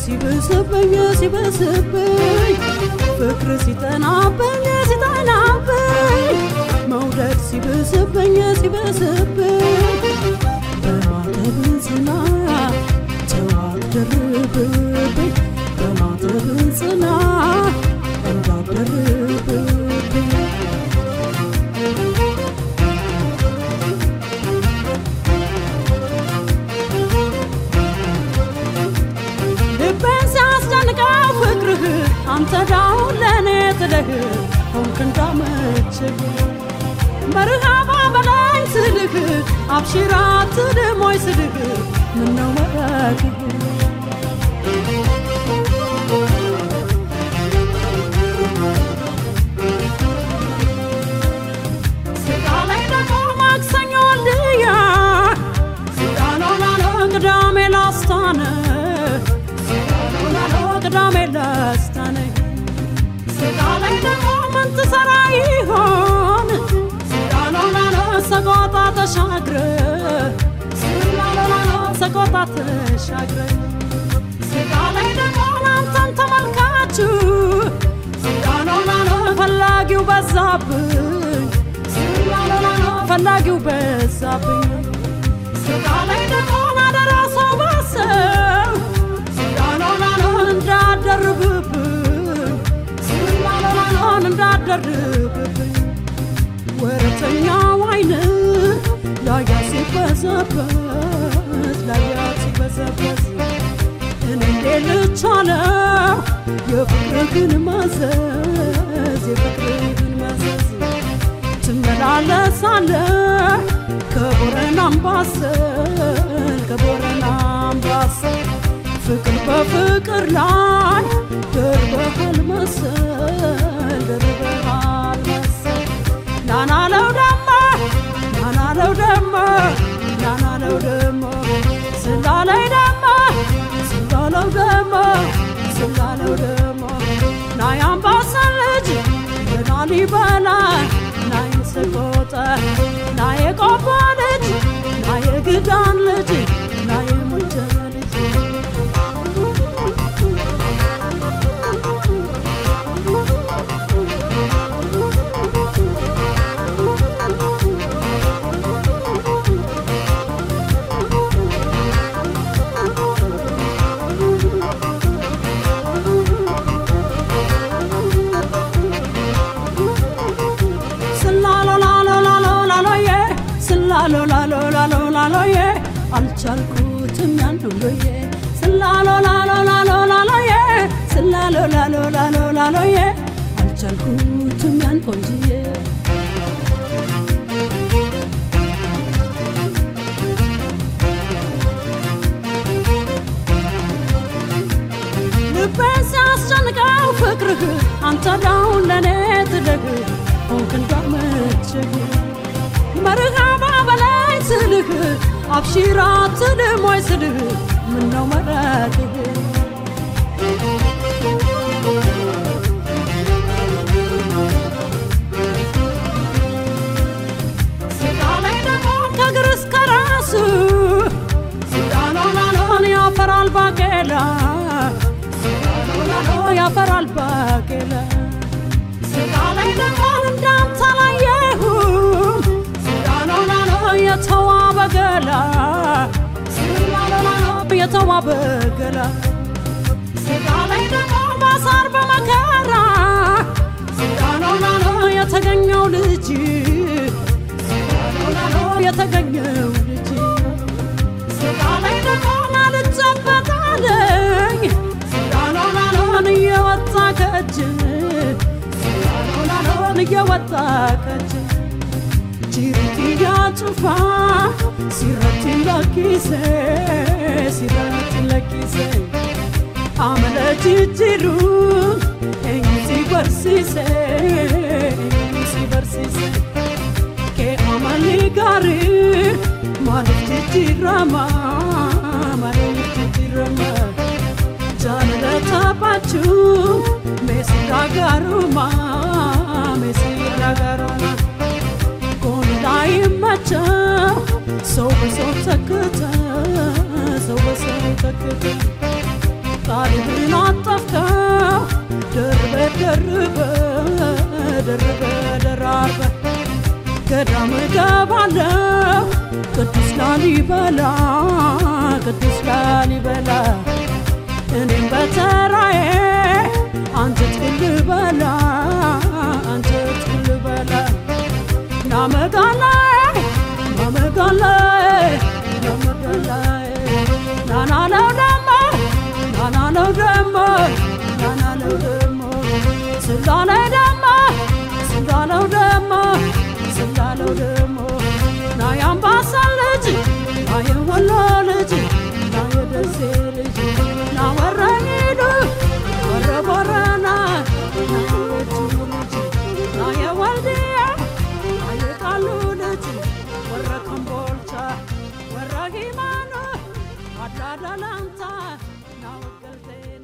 ሲብስብኝ ሲብስብኝ ፍቅር ሲጠናብኝ ሲጠናብኝ መውደድ ሲብስብኝ ሲብስብኝ በማተብ ጽና ተዋት ደርብብኝ በማተብ ጽና እንዳደርብብኝ ልቤን ሲያስጨንቀው ፍቅርህ አንተ ዳውን ለእኔ ጥለህ ሆንክ እንዳመችህ መርሃባ በላይ ስልህ አብሽራ ትልሞይ ስልህ ምነው መረግህ ስጋ ላይ ደግሞ ማክሰኞ ልያ ስጋ ነው ላለ ቅዳሜ ላስታነ ስጋ ነው ላለ ቅዳሜ ላስታነ ስጋ ላይ ደግሞ ምን ትሰራ ይሆን ስጋ ነው ላለ ሰቆጣ ተሻግረ ስጋ ነው ላለ ሰቆጣ ተሻግረ ስጋ ላይ ደግሞ አንተን ተመልካችሁ ስጋ ነው ላለ ፈላጊው በዛብኝ ስጋ ነው ላለ ፈላጊው በዛብኝ ስጋ ላይ ደግሞ አደራ ሰው ባሰው ስጋ ነው ላለ እንዳደርብብኝ ስጋ ነው ላለ እንዳደርብብኝ ወረተኛው አይን ላያ ሲበዘበዝ ላያ ሲበዘበዝ እኔ እንዴት ልቻለው የፍቅርህን መዘዝ የፍቅርህን መዘዝ ትመላለሳለህ ከቦረና አምባሰል ከቦረና አምባሰል ፍቅር በፍቅር ላይ ደርበሃል መሰል ደርበሃል መሰል ናናለው ደሞ ናናለው ደሞ ናናለው ደሞ ስላለይ ደሞ ስላለው ደሞ ስላለው ደሞ ናይ አምባሰል ልጅ የላሊበላ ናይ ሰቆጣ ናይ ቆቦ ልጅ ናይ ግዳን ልጅ ናይ ሙጃ ልጅ ስላሎላሎላሎላሎዬ ስላሎላሎላሎላሎዬ አልቻልኩትም ያን ሁሉዬ ስላሎላሎላሎላሎዬ ስላሎላሎላሎላሎዬ አልቻልኩትም ያን ቆንጅዬ ልቤን ሲያስጨንቀው ፍቅርህ አንተ ዳውን ለእኔ ትደግ ሆንክ እንዳመችህ መርሃባ በላይ ስልህ አብሺራ ትልሞይ ስልህ ምነው መረግህ ስጋ ላይ ደግሞ ከእግር እስከ ራሱ ስጋ ነው ላሎን ያፈራል ባቄላ ስጋ ነው ላሎ ያፈራል ባቄላ ስጋ ላይ ደግሞ እንዳንተ አላየሁም ስጋ ነው ላሎ የተዋበ ገላ ስጋ ነው ላሎ የተዋበ ገላ ስጋ ላይ ደግሞ ማሳር በመከራ ስጋ ነው ላሎ የተገኘው ልጅ ስጋ ነው ላሎ የተገኘው ልጅ ስጋ ላይ ደግሞ ናልጨበጣለኝ ስጋ ነው ላሎን እየወጣ ከእጅ ስጋ ነው ላሎን እየወጣ ከእጅ ጅሪትያ ጩፋ ሲረቲ ለኪሴ ሲረቲ ለኪሴ አመለ ጅጅሩ ኤኝሲ በርሲሴ ኤኝሲ በርሲሴ ke amali gari malif jijirama malif jijirama jaalala taphachu meesi garuma meesi garuma kun daa'immacha ሰው በሰው ተክተ ሰው በሰው ተክተ ቃልህን አጠፍከው ደርበ ደርበ ደርበ ደራርበ ገዳም እገባለሁ ቅዱስ ላሊበላ ቅዱስ ላሊበላ እኔም በተራዬ አንጀት ልበላ አንጀት ልበላ ናመጋላይ ናመጋላይ ናመጋላይ ናናለው ደሞ ናናለው ደሞ ናናለው ደሞ ስላለው ደሞ ስላለው ደሞ ስላለው ደሞ ና የአምባሰል ልጅ ና የወሎ ልጅ ና የደሴ ልጅ ና ወረኒዱ ወረ ቦረና ና የቤቱ ልጅ ና የወልድያ ና የቃሉ ልጅ ወረ ከምቦልቻ ወረ ሂማኖ አዳዳላንታ ና ወገልቴ